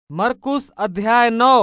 मरकुस अध्याय नौ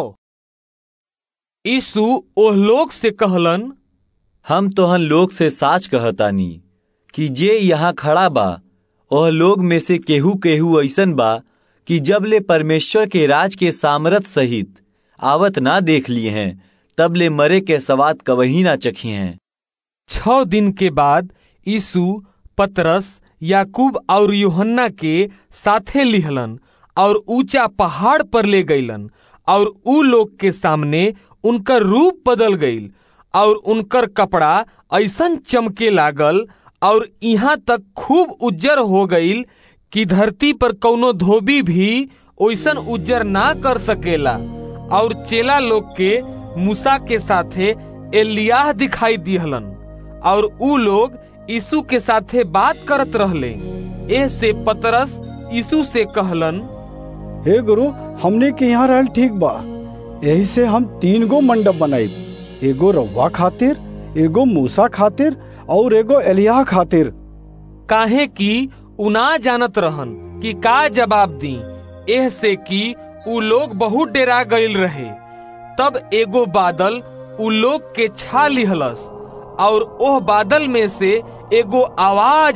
यीशु ओह लोग से कहलन हम तोहन लोग से साच कहतानी कि जे यहाँ खड़ा बा ओह लोग में से केहू केहू ऐसन बा कि जब ले परमेश्वर के राज के सामरथ सहित आवत ना देख लिए हैं तब ले मरे के सवाद कवही ना चखी हैं छह दिन के बाद यीशु पतरस याकूब और यूहन्ना के साथे लिहलन और ऊंचा पहाड़ पर ले गईलन और ऊ लोग के सामने उनकर रूप बदल गईल और उनकर कपड़ा ऐसन चमके लागल और यहाँ तक खूब उज्जर हो गईल कि धरती पर कौनो धोबी भी ओइसन उज्जर ना कर सकेला और चेला लोग के मूसा के साथे एलियाह दिखाई दिहलन और ऊ लोग यीशु के साथे बात करत रहले ए से पतरस यीशु से कहलन हे गुरु हमने के यहाँ रहल ठीक बा यही से हम तीन गो मंडप बनाई एगो रवा खातिर एगो मूसा खातिर और एगो एलिया खातिर काहे कि उना जानत रहन कि का जवाब दी एह से कि ऊ लोग बहुत डेरा गईल रहे तब एगो बादल ऊ लोग के छा लिहलस और ओह बादल में से एगो आवाज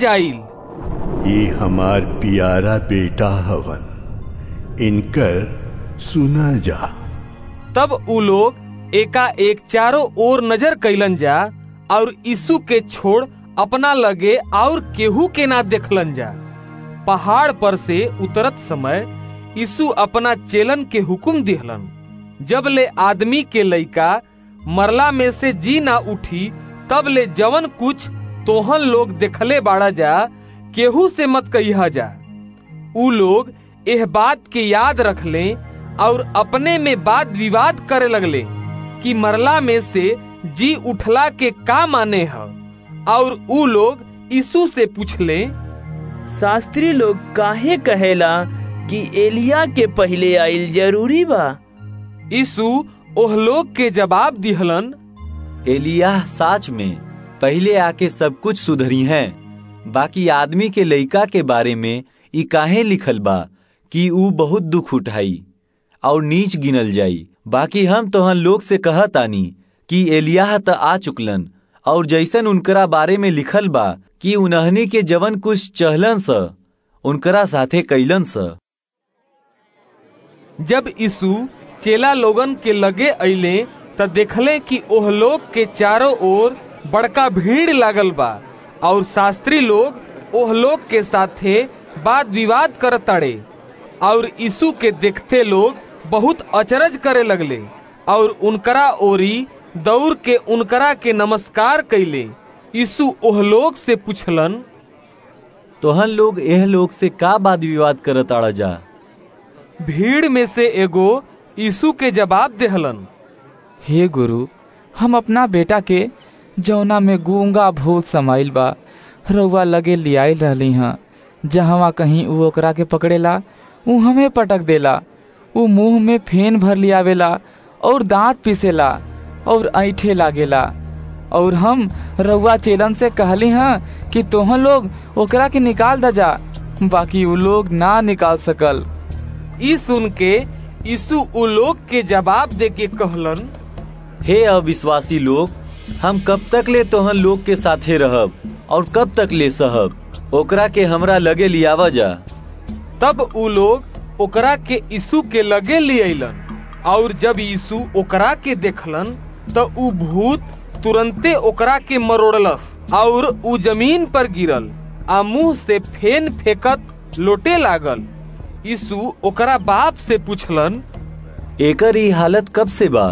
आईल ये हमार प्यारा बेटा हवन इनकर सुना जा तब ऊ लोग एका एक चारों ओर नजर कैलन जा और यीशु के छोड़ अपना लगे और केहू के ना देखलन जा पहाड़ पर से उतरत समय यीशु अपना चेलन के हुक्म दिहलन जब ले आदमी के लइका मरला में से जी ना उठी तब ले जवन कुछ तोहन लोग देखले बाड़ा जा केहू से मत कहिया जा ऊ लोग एह बात के याद रख ले और अपने में वाद विवाद करे लगले कि मरला में से जी उठला के का माने है और ऊ लोग यीशु से पूछले शास्त्री लोग काहे कहेला कि एलिया के पहले आइल जरूरी बा यीशु ओह लोग के जवाब दिहलन एलियाह साच में पहले आके सब कुछ सुधरी हैं बाकी आदमी के लइका के बारे में ई काहे लिखल बा कि ऊ बहुत दुख उठाई और नीच गिनल जाई बाकी हम तोहन लोग से कहतानी कि एलियाह त आ चुकलन और जैसन उनकरा बारे में लिखल बा कि उन्हनी के जवन कुछ चहलन स उनकरा साथे कैलन स जब यीशु चेला लोगन के लगे अइले त देखले कि ओह लोग के चारों ओर बड़का भीड़ लागल बा और शास्त्री लोग ओह लोग के साथे वाद विवाद करताड़े और यीशु के देखते लोग बहुत अचरज करे लगले और उनकरा ओरी दौड़ के उनकरा के नमस्कार कैले यीशु ओह लोग से पूछलन तोहन लोग एह लोग से का वाद विवाद करत आड़ा जा भीड़ में से एगो यीशु के जवाब देहलन हे गुरु हम अपना बेटा के जौना में गूंगा भूत समाइल बा रउआ लगे लियाइल रहली हाँ जहवा कहीं ऊ ओकरा के पकड़ेला ऊ हमें पटक देला ऊ मुंह में फेन भर लियावेला और दांत पीसेला और ऐठे लागेला और हम रउआ चेलन से कहली हाँ कि तोहन लोग ओकरा के निकाल द जा बाकी ऊ लोग ना निकाल सकल ई सुन के यीशु उ लोग के जवाब दे के कहलन हे अविश्वासी लोग हम कब तक ले तोहन लोग के साथे रहब और कब तक ले सहब ओकरा के हमरा लगे लियावा जा तब उ लोग ओकरा के यीशु के लगे ले अइलन और जब यीशु ओकरा के देखलन त उ भूत तुरंते ओकरा के मरोड़लस और उ जमीन पर गिरल आ मुंह से फेन फेकत लोटे लागल यीशु ओकरा बाप से पूछलन एकर ई हालत कब से बा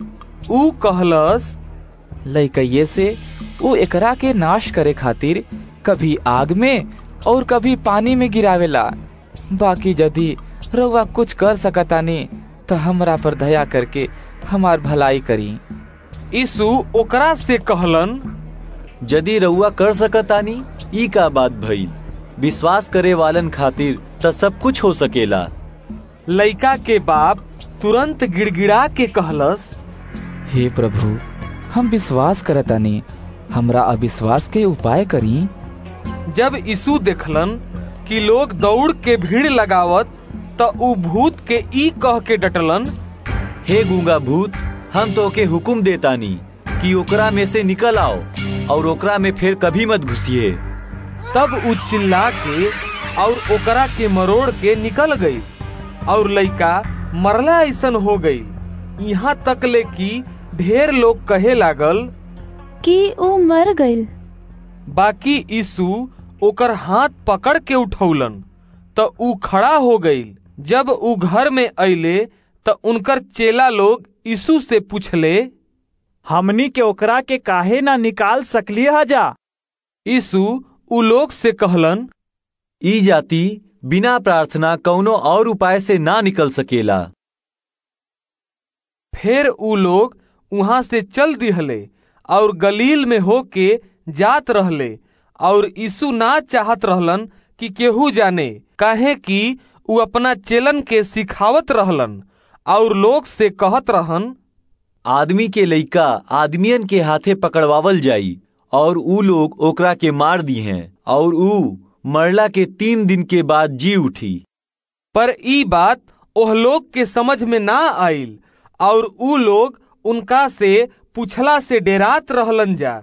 ऊ कहलस लइकइये से ऊ एकरा के नाश करे खातिर कभी आग में और कभी पानी में गिरावेला बाकी यदि रउआ कुछ कर सकतानी तो हमरा पर दया करके हमार भलाई करी यीशु ओकरा से कहलन यदि रउआ कर सकतानी ई का बात भइल विश्वास करे वालन खातिर त सब कुछ हो सकेला लइका के बाप तुरंत गिड़गिड़ा के कहलस हे प्रभु हम विश्वास करतानी हमरा अविश्वास के उपाय करी जब यीशु देखलन कि लोग दौड़ के भीड़ लगावत त ऊ भूत के ई कह के डटलन हे गूंगा भूत हम तो के हुक्म देतानी कि ओकरा में से निकल आओ और ओकरा में फिर कभी मत घुसिए तब ऊ चिल्ला के और ओकरा के मरोड़ के निकल गई और लइका मरला ऐसन हो गई यहाँ तक ले कि ढेर लोग कहे लागल कि ऊ मर गईल बाकी यीशु ओकर हाथ पकड़ के उठौलन त ऊ खड़ा हो गईल जब ऊ घर में अइले त उनकर चेला लोग यीशु से पूछले हमनी के ओकरा के काहे ना निकाल सकली जा यीशु ऊ लोग से कहलन ई जाति बिना प्रार्थना कौनो और उपाय से ना निकल सकेला फिर ऊ लोग वहां से चल दिहले और गलील में होके जात रहले और यीशु ना चाहत रहलन कि केहू जाने काहे कि ऊ अपना चेलन के सिखावत रहलन और लोग से कहत रहन आदमी के लइका आदमियन के हाथे पकड़वावल जाई और ऊ लोग ओकरा के मार दी हैं और ऊ मरला के तीन दिन के बाद जी उठी पर ई बात ओह लोग के समझ में ना आइल और ऊ लोग उनका से पूछला से डेरात रहलन जा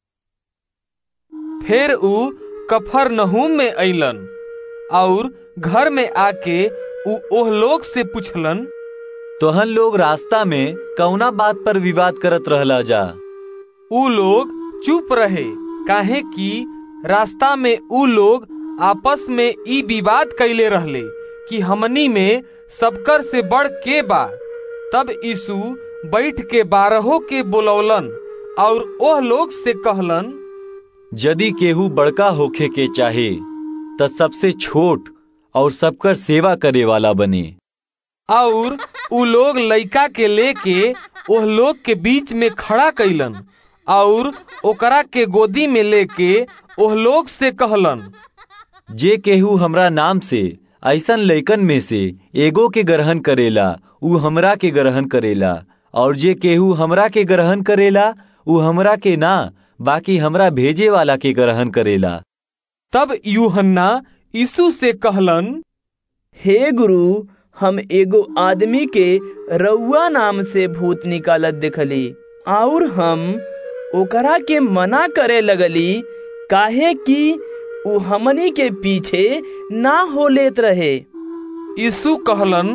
फिर ऊ कफर नहूम में अइलन और घर में आके ऊ ओह लोग से पूछलन तोहन लोग रास्ता में कौना बात पर विवाद करत रहला जा ऊ लोग चुप रहे काहे कि रास्ता में ऊ लोग आपस में ई विवाद कैले रहले कि हमनी में सबकर से बढ़ के बा तब यीशु बैठ के बारहों के बोलौलन और ओह लोग से कहलन यदि केहू बड़का होखे के चाहे त सबसे छोट और सबकर सेवा करे वाला बने और ऊ लोग लइका के लेके ओह लोग के बीच में खड़ा कैलन और ओकरा के गोदी में लेके ओह लोग से कहलन जे केहू हमरा नाम से ऐसन लइकन में से एगो के ग्रहण करेला ऊ हमरा के ग्रहण करेला और जे केहू हमरा के ग्रहण करेला ऊ हमरा के ना बाकी हमरा भेजे वाला के ग्रहण करेला तब यूहन्ना यीशु से कहलन हे गुरु हम एगो आदमी के रउआ नाम से भूत निकालत देखली और हम ओकरा के मना करे लगली काहे कि ऊ हमनी के पीछे ना हो लेत रहे यीशु कहलन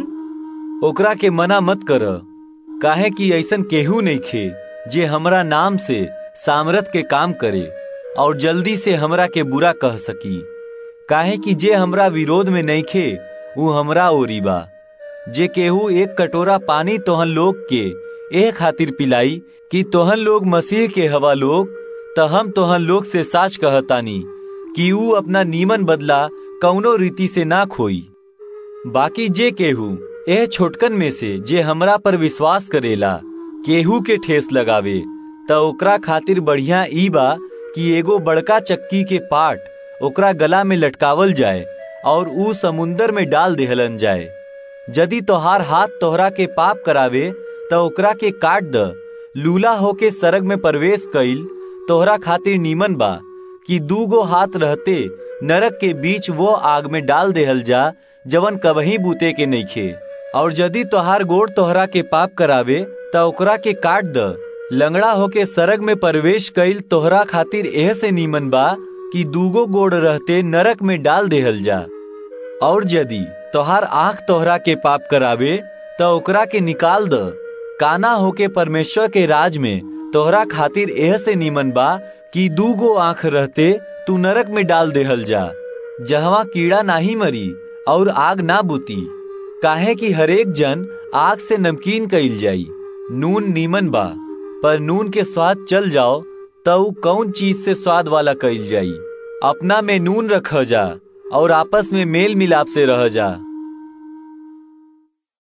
ओकरा के मना मत कर काहे कि ऐसन केहू नहीं खे जे हमरा नाम से सामरथ के काम करे और जल्दी से हमरा के बुरा कह सकी काहे कि जे हमरा विरोध में नहीं खे वो हमरा ओरी बा जे केहू एक कटोरा पानी तोहन लोग के एह खातिर पिलाई कि तोहन लोग मसीह के हवा लोग त हम तोहन लोग से साच कहतानी कि ऊ अपना नीमन बदला कौनो रीति से ना खोई बाकी जे केहू एह छोटकन में से जे हमरा पर विश्वास करेला केहू के ठेस लगावे त ओकरा खातिर बढ़िया ई बा कि एगो बड़का चक्की के पाट ओकरा गला में लटकावल जाए और ऊ समुंदर में डाल देहलन जाए यदि तोहार हाथ तोहरा के पाप करावे त ओकरा के काट द लूला होके सरग में प्रवेश कइल तोहरा खातिर नीमन बा कि दूगो हाथ रहते नरक के बीच वो आग में डाल देहल जा जवन कबही बूते के नइखे और यदि तोहार गोड़ तोहरा के पाप करावे त ओकरा के काट द लंगड़ा होके सरग में प्रवेश कइल तोहरा खातिर एह से नीमन बा कि दूगो गोड़ रहते नरक में डाल देहल जा और यदि तोहार आंख तोहरा के पाप करावे त ओकरा के निकाल द काना होके परमेश्वर के राज में तोहरा खातिर एह से नीमन बा कि दूगो आंख रहते तू नरक में डाल देहल जा जहवा कीड़ा नाही मरी और आग ना बुती काहे कि हरेक जन आग से नमकीन कइल जाई नून नीमन बा पर नून के स्वाद चल जाओ तऊ कौन चीज से स्वाद वाला कइल जाई अपना में नून रख जा और आपस में मेल मिलाप से रह जा